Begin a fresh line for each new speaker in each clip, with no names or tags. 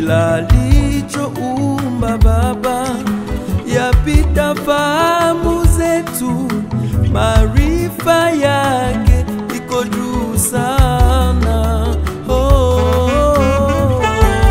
kila alichoumba Baba yapita fahamu zetu, maarifa yake iko juu sana. Oh, oh, oh.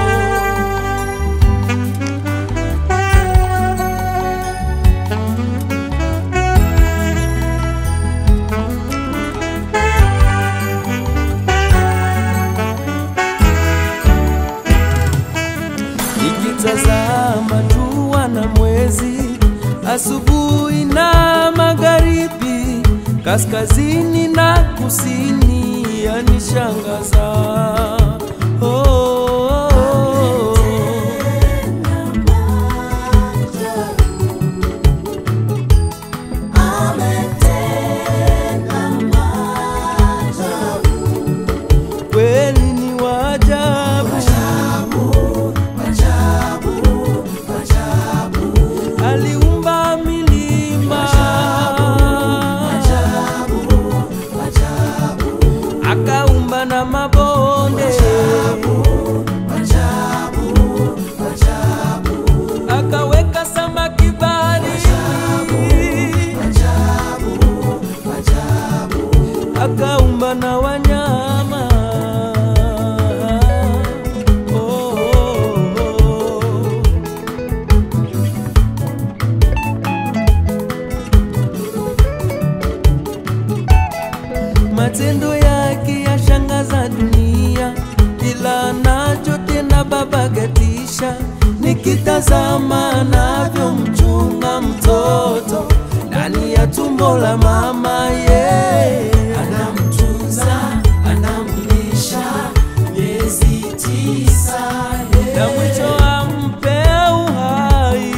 Nikitazama jua na mwezi, asubuhi na magharibi, kaskazini na kusini, yanishangaza. Oh, oh, oh. Kweli ni waajabu, aliumba milima akaumba na mabonde akaweka samaki baharini akaumba na wanyama oh, oh, oh. matendo yake yashangaza dunia, ila nacho tena Baba gatisha. Nikitazama anavyomchunga mtoto ndani ya tumbo la mama ye
anamtunza anamlisha miezi tisa
na mwisho ampe uhai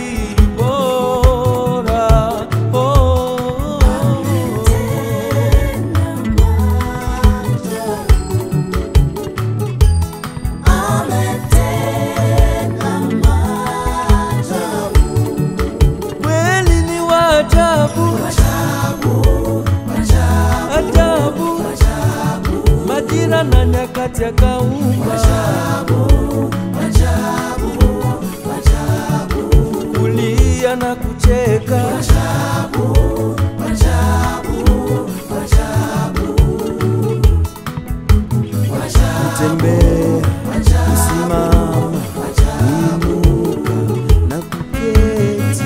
bora. Oh, oh, oh. Kweli ni waajabu, ajabu, majira na nyakati akaumba, kulia na kucheka, kutembea, kusimama, kuinuka na kuketi.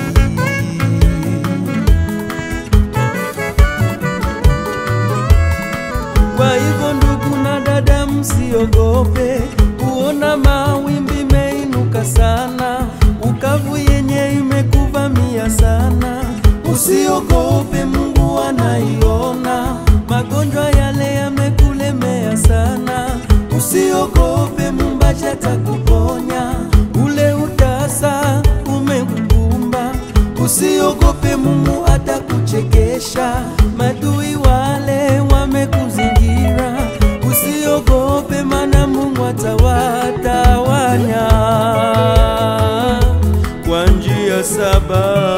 Kwa hivyo ndugu na dada, msiogope kuona mawimbi meinuka sana, ukavu yenye imekuvamia sana. Usiogope, Mungu anaiona. Magonjwa yale yamekulemea sana, usiogope, Muumbaji atakuponya. Ule utasa umekukumba, usiogope, Mungu atakuchekesha. Madui wale wamekuzingira, usiogope, maana Mungu atawatawanya kwa njia saba.